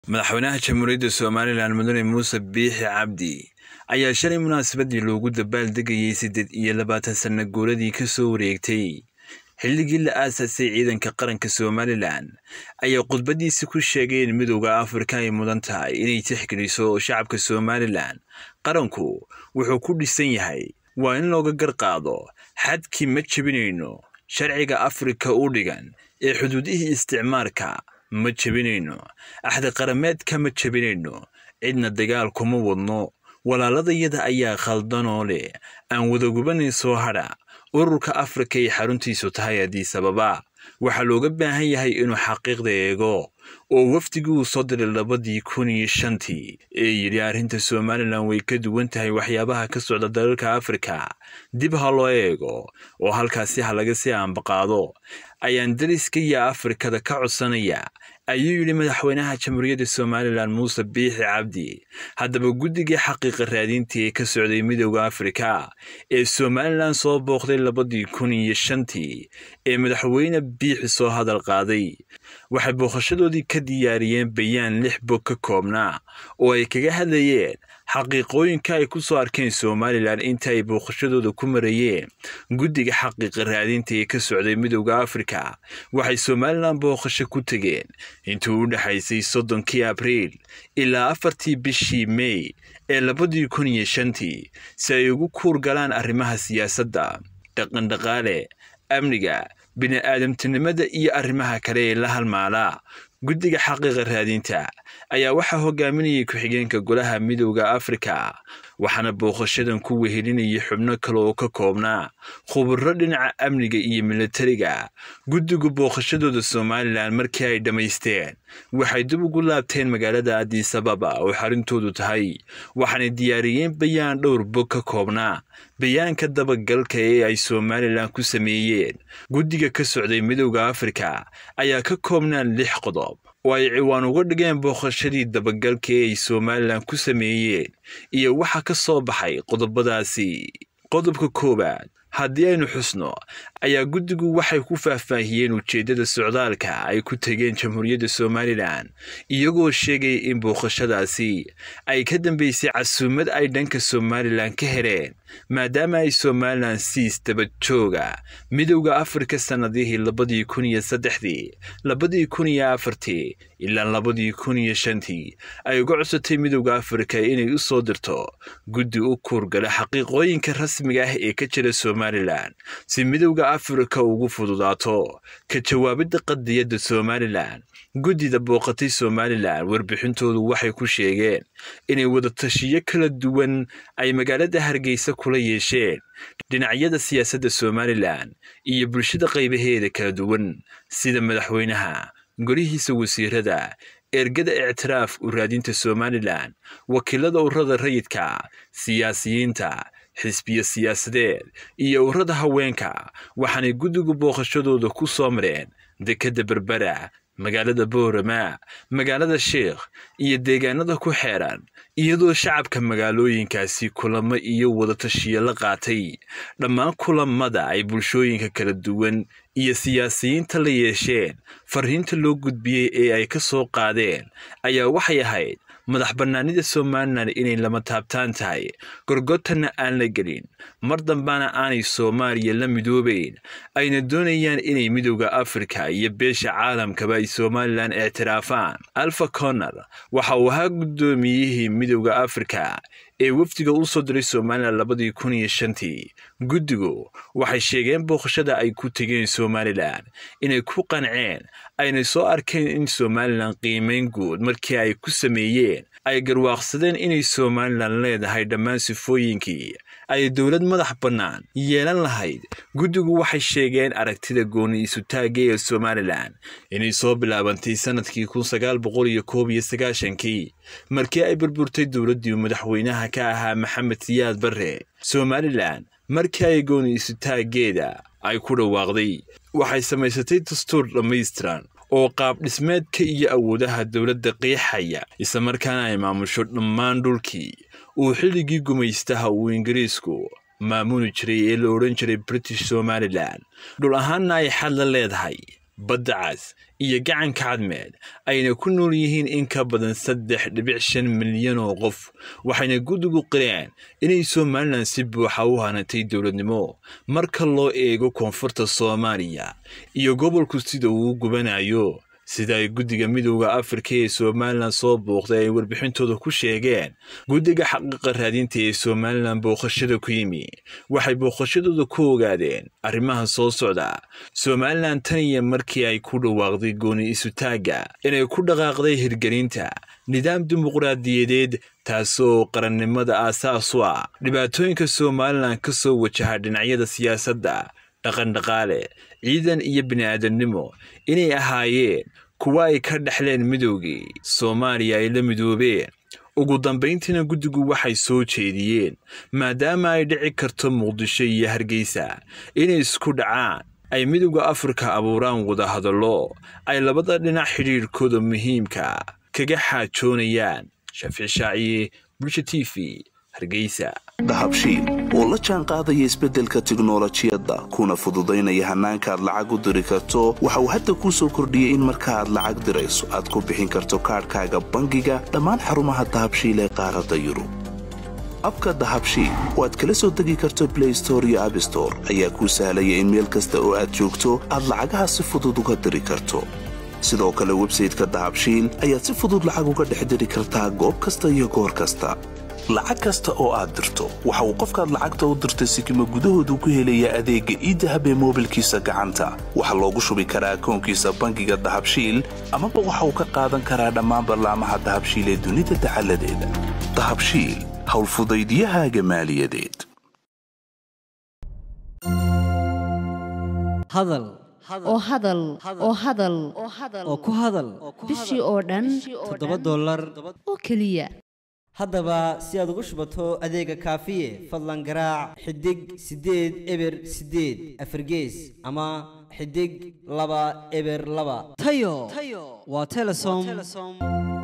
madaxweynaha jamhuuriyadda somalilan mudane muuse biixi cabdi ayaa shalay munaasabadii loogu dabaaldegayay siddeed iyo labaatan sanno guuradii ka soo wareegtay xilligii la aasaasay ciidanka qaranka somalilan ayaa khudbadiisi ku sheegay in midowda afrika ay mudan tahay inay tixgeliso shacabka somalilan qaranku wuxuu ku dhisan yahay waa in looga garqaado xadkii ma jebinayno sharciga afrika u dhigan ee xuduudihii isticmaarka ma jebinayno axdi qarameedka ma jebinayno cidna dagaal kuma wadno walaaladayada ayaa khaldanoo leh aan wadagubanay soo hadha ururka afrika ay xaruntiisu tahay adiis ababa waxaa looga baahan yahay inuu xaqiiqda eego oo wafdigii uu soo diray labadii kun iyo shantii ee yidhi arrinta somalilan way ka duwan tahay waxyaabaha ka socda dalalka afrika dib ha loo eego oo halkaasi ha laga sii ambaqaado ayaan dariska iyo afrikada ka codsanaya ayuu yidhi madaxweynaha jamhuuriyadda somalilan muuse biixi cabdi haddaba guddigii xaqiiqa raadintii ee ka socday midowda afrika ee somalilan soo booqday labadii kun iyo shantii ee madaxweyne biixi soo hadal qaaday waxay booqashadoodii ka diyaariyeen bayaan lix bog ka koobnaa oo ay kaga hadlayeen xaqiiqooyinka ay ku soo arkeen somalilan inta ay booqashadooda ku marayeen guddiga xaqiiqa raadinta ee ka socday midowda afrika waxay somalilan booqasho ku tegeen intii u dhexaysay soddonkii abriil ilaa afartii bishii mey ee labadii kun iyo shantii si ay ugu kuur galaan arrimaha siyaasadda dhaqandhaqaale amniga bini-aadamtinimada iyo arrimaha kale ee la halmaalaa guddiga xaqiiqa raadinta ayaa waxaa hogaaminayay ku-xigeenka golaha midowda afrika waxaana booqashadan ku wehelinayay xubno kale oo ka koobnaa khuburo dhinaca amniga iyo militariga guddigu booqashadooda somalilan markii ay dhammaysteen waxay dib ugu laabteen magaalada adiis ababa oo xarintoodu tahay waxaanay diyaariyeen bayaan dhowr bog ka koobnaa bayaanka dabagalka ee ay somalilan ku sameeyeen guddiga ka socday midowda afrika ayaa ka koobnaa lix qodob oo ay ciwaan uga dhigeen booqashadii dabagalka ee ay somalilan ku sameeyeen iyo waxa ka soo baxay qodobadaasi qodobka koowaad haddii aynu xusno ayaa guddigu waxay ku faahfaahiyeen ujeeddada socdaalka ay ku tegeen jamhuuriyadda somalilan iyagoo sheegaya in booqashadaasi ay ka dambeysay casuumad ay dhanka somalilan ka heleen maadaama ay somalilan siis dabadjooga midowda afrika sannadihii labadii kun iyo saddexdii labadii kun iyo afartii ilaa labadii kun iyo shantii ay uga codsatay midowda afrika inay u soo dirto guddi u kuurgala xaqiiqooyinka rasmiga ah ee ka jira somalilan si midowda afrika ugu fududaato ka jawaabidda qadiyadda somalilan guddida booqatay somalilan warbixintoodu waxay ku sheegeen inay wadatashiyo kala duwan ay magaalada hargeysa kula yeesheen dhinacyada siyaasadda somalilan iyo bulshada qaybaheeda kala duwan sida madaxweynaha golihiisa wasiirada ergada ictiraaf u raadinta somalilan wakiilada ururada rayidka siyaasiyiinta xisbiya siyaasadeed iyo ururada haweenka waxaanay guddigu booqashadooda ku soo mareen dekadda berbera magaalada boorama magaalada sheikh iyo deegaanada ku xeeran iyadoo shacabka magaalooyinkaasi kulamo iyo wadatashiyo la qaatay dhammaan kulamada ay bulshooyinka kala duwan iyo siyaasiyiinta la yeesheen fariinta loo gudbiyey ee ay ka soo qaadeen ayaa waxay ahayd madax bannaanida somalilan inay lama taabtaan tahay gorgotana aan la gelin mar dambaana aanay soomaaliya la midoobayn ayna doonayaan inay midowda afrika iyo beesha caalamkaba ay somalilan ictiraafaan alfa conor waxa uu ahaa guddoomiyihii midowda afrika ee wafdiga u soo diray somalilan labadii kun iyo shantii guddigu waxay sheegeen booqashada ay ku tegeen somalilan inay ku qanceen ayna soo arkeen in somalilan qiimayn guud markii ay ku sameeyeen ay garwaaqsadeen inay somalilan leedahay dhammaan sifooyinkii ay dowlad madax bannaan yeelan lahayd guddigu waxay sheegeen aragtida gooni isutaagga ee somalilan inay soo bilaabantay sannadkii kun sagaal boqol iyo koob iyo sagaashankii markii ay burburtay dowladdii madaxweynaha ka ahaa maxamed siyaad barre somalilan markii ay gooni isutaaggeeda ay ku dhawaaqday waxay samaysatay dastuur dhammaystiran oo qaab dhismeedka iyo awoodaha dowladda qiixaya islamarkaana ay maamusho dhammaan dhulkii uu xilligii gumaystaha uu ingiriisku maamuli jiray ee la odhan jiray british somalilan dhul ahaanna ay xad la leedahay badda cas iyo gacanka cadmeed ayna ku nool yihiin in ka badan saddex dhibic shan milyan oo qof waxayna guddigu qireen inay somalilan si buuxa u hanatay dowladnimo marka loo eego koonfurta soomaaliya iyo gobolku sida uu gubanayo sida ay guddiga midooda afrika ee somalilan soo booqday ay warbixintooda ku sheegeen guddiga xaqiiqa raadinta ee somalilan booqashada ku yimi waxay booqashadooda ku ogaadeen arrimaha soo socda somalilan tan iyo markii ay ku dhawaaqday gooni isutaagga inay ku dhaqaaqday hirgelinta nidaam dimuqraadiyadeed taasoo qarannimada aasaas u ah dhibaatooyinka somalilan ka soo wajaha dhinacyada siyaasadda dhaqandhaqaale ciidan iyo bini'aadamnimo inay ahaayeen kuwa ay ka dhexleen midoogii soomaaliya ay la midoobeen ugu dambayntiina guddigu waxay soo jeediyeen maadaama ay dhici karto muqdisho iyo hargeysa inay isku dhacaan ay midowda afrika abuuraan wadahadallo ay labada dhinac xidhiirhkooda muhiimka kaga xaajoonayaan shaafici shaaciye bulsha t v hargeysa dahabshiil oo la jaan qaadaya isbeddelka tiknolojiyadda kuna fududaynaya hannaanka aad lacag u diri karto waxa uu hadda kuu soo kordhiyey in marka aad lacag dirayso aad ku bixin karto kaadhkaaga bangiga dhammaan xarumaha dahabshiil ee qaaradda yurub abka dahabshiil oo aad kala soo degi karto blay store iyo abstore ayaa kuu sahlaya in meel kasta oo aad joogto aad lacagaha si fudud uga diri karto sidoo kale websayteka dahabshiil ayaad si fudud lacag uga dhex diri kartaa goob kasta iyo goor kasta lacag kasta oo aad dirto waxa uu qofkaad lacagta u dirtay sikima gudahoodu ku helayaa adeegga iidahab ee moobilkiisa gacanta waxaa loogu shubi karaa akoonkiisa bangiga dahabshiil amaba waxa uu ka qaadan karaa dhammaan ballaamaha dahabshiil ee dunida dacaladeeda dahabshiil howlfudaydyahaaga maaliyadeed hadal oo hadal oo hadal oo ku hadal bishii oo dhan toddoba dollar oo keliya haddaba si aad ugu shubato adeega kaafiye fadlan garaac xidig siddeed eber siddeed afargees ama xidig laba eber laba tayo waa telesom